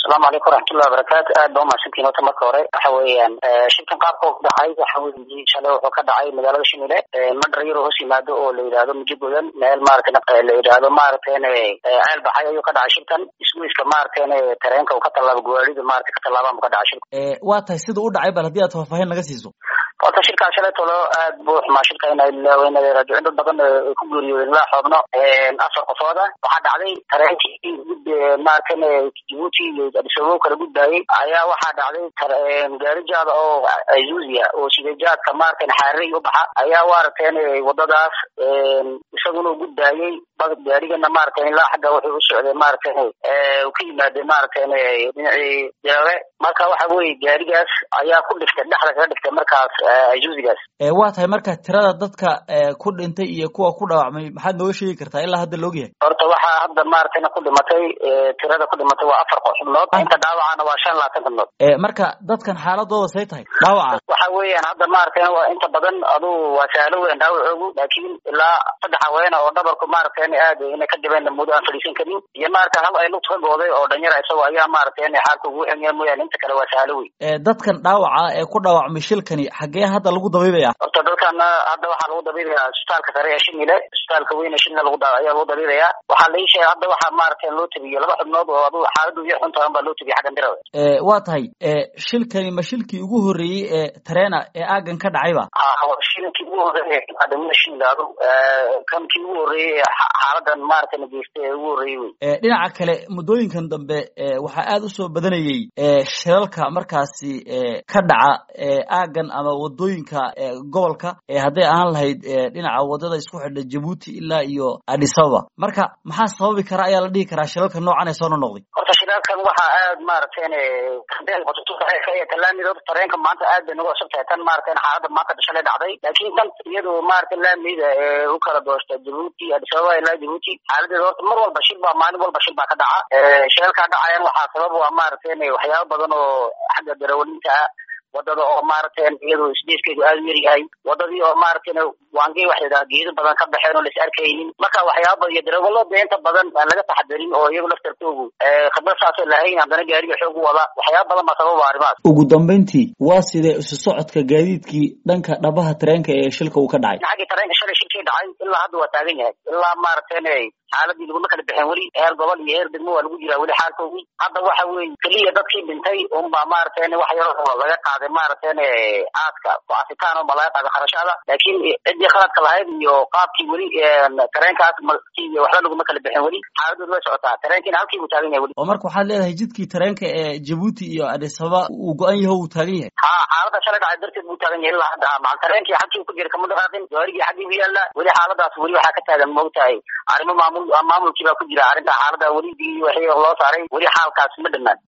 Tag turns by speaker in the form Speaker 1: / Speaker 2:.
Speaker 1: asalaamu calaykum waraxmatullahi wabarakaatu aad ba umahadsantiin horta marka hore waxa weeyaan shirkan qaabka u dhacay waxa weeye shalay wuxuu ka dhacay magaalada shimile madhar yar hoos yimaado oo la yidhaahdo mujigodan meel maaragtay la yidhaahdo maaragtayne ceel baxay ayuu ka dhacay shirkan isgoyska maaragtayne tareenka uu ka tallaabo gawaarida maaragtay ka tallaabaan buu ka dhacay shirka
Speaker 2: waa tahay sida u dhacay bal haddii aad faahfaahin naga siiso
Speaker 1: horta shirkaa shalay tolo aad buu xumaa shirka ina ilaaweynada raajicin dad badan ay ku geeriyoodeen ilaa xoobno afar qofood ah waxaa dhacday tareenkii gud maaragtayne jibuuti iyo adisababo kala gudbaayey ayaa waxaa dhacday gaari jaada oo azuziya oo sidejaadka maaragtayne xaarey u baxa ayaa maaragtayne wadadaas isaguna u gudbaayey gaarigana maaragtay ilaa xagga wuxuu u socday maaragtayne ka yimaadey maaragtayne dhinacii jaabe marka waxa weye gaarigaas ayaa ku dhiftay dhexda kaga dhiftay markaas azuzigaas
Speaker 2: waa tahay marka tirada dadka ku dhintay iyo kuwa ku dhaawacmay maxaad nooga sheegi kartaa ilaa hadda la ogyahay
Speaker 1: horta waxaa hadda maaragtayna ku dhimatay tirada ku dhimatay waa afar xubnood inta dhaawacana waa shan labaatan xubnood
Speaker 2: marka dadkan xaaladooda say tahay dhaawaca
Speaker 1: waxa weeyaan hadda maaragtayna waa inta badan adu waa sahlo weyn dhaawacoogu laakiin ilaa saddex haweena oo dhabarku maaragtayna aad inay ka dhibeen muddo aan fadhiisan karin iyo maaragtay hal ay lugta ka gooday oo dhanyara isagoo ayaa maaragtayna xaalka ugu xumya mooyaane inta kale waa sahlo weyn
Speaker 2: dadkan dhaawaca ee ku dhaawacmay shilkani xaggee hadda lagu dabiibaya
Speaker 1: horta dadkana hadda waxaa lagu dabiibayaa isbitaalka sare ee shimile isbitaalka weyne shimile lagu ayaa lagu dabiibayaa waxaa la ii sheegay hadda waxaa maaragtay loo tabiyo laba xubnood oo adu xaaladu iyo xuntahan baa loo tabiya xaggan dirada
Speaker 2: waa tahay shilkani ma shilkii ugu horreeyey ee tareena ee aagan ka dhacayba
Speaker 1: shilkii ugu horreeyey adamada shilgaado kankii ugu horreeyey xaaladan maaragtay na geystay ee ugu horreeyey wey
Speaker 2: dhinaca kale muddooyinkan dambe waxaa aad usoo badanayey shilalka markaasi ka dhaca aagan ama wadooyinka gobolka hadday ahaan lahayd dhinaca wadada isku xidha jabuuti ilaa iyo adisababa marka maxaa sababi kara ayaa la dhihi karaa shilalka noocan ee soo nonoqday
Speaker 1: horta shilalkan waxaa aad maaragtayne talaamid horta tareenka maanta aad bay nagu cusub tahay tan maaragtay xaalada maanta shalay dhacday laakiin tan iyadu maaragtay laamida ee u kala doosta jabuuti adisababa ilaa jabuuti xaaladeeda horta mar walba shil baa maalin walba shil baa ka dhaca shilalkaa dhacayan waxaa sabab u ah maaragtayne waxyaaba badan oo xagga darawalinta ah wadada oo maaragtay iyadu isdeeskeedu aada u yaryahay wadadii oo maaragtayna waangey waxa yidhaha geedo badan ka baxeen oo lais arkaynin marka waxyaaba iyo darawalo dee inta badan aan laga taxadarin oo iyagu laftarkoogu khibrad saasoo lahayn haddana gaariga xoog u wada waxyaaba badan baa sababa arrimahaas
Speaker 2: ugu dambeyntii waa sidee isu socodka gaadiidkii dhanka dhabaha tareenka ee shilka uu ka dhacay
Speaker 1: xaggii tareenka shalay shilkii dhacay ilaa hadda waa taagan yahay ilaa maaragtayna xaaladii laguma kala bixeen weli heer gobol iyo heer degmo waa lagu jiraa weli xaalkoogii hadda waxa weeye keliya dadkii dhintay unbaa maaragtayna wax yaro laga qaaday maaragtayna aadka ku-asitaan unbaa laga qaaday kharashaada laakiin ciddii khaladka lahayd iyo qaabkii weli tareenkaas waxba laguma kala bixeen weli xaaladooda way socotaa tareenkiina halkii buu taagan yahay weli
Speaker 2: oo marka waxaad leedahay jidkii tareenka ee jabuuti iyo adisababa uu go-an yaho uu taagan yahay
Speaker 1: ha xaalada shalay dhacay darteed buu taagan yahay ilaa hadda macal tareenkii xagkii ku jira kama dhaqaaqin gaarigii xaggii bu yaalla weli xaaladaas weli waxaa ka taagan moogtahay arrimo maamul maamulkii baa ku jira arrinta xaalada weli wixii loo saaray weli xaalkaas ma dhamaan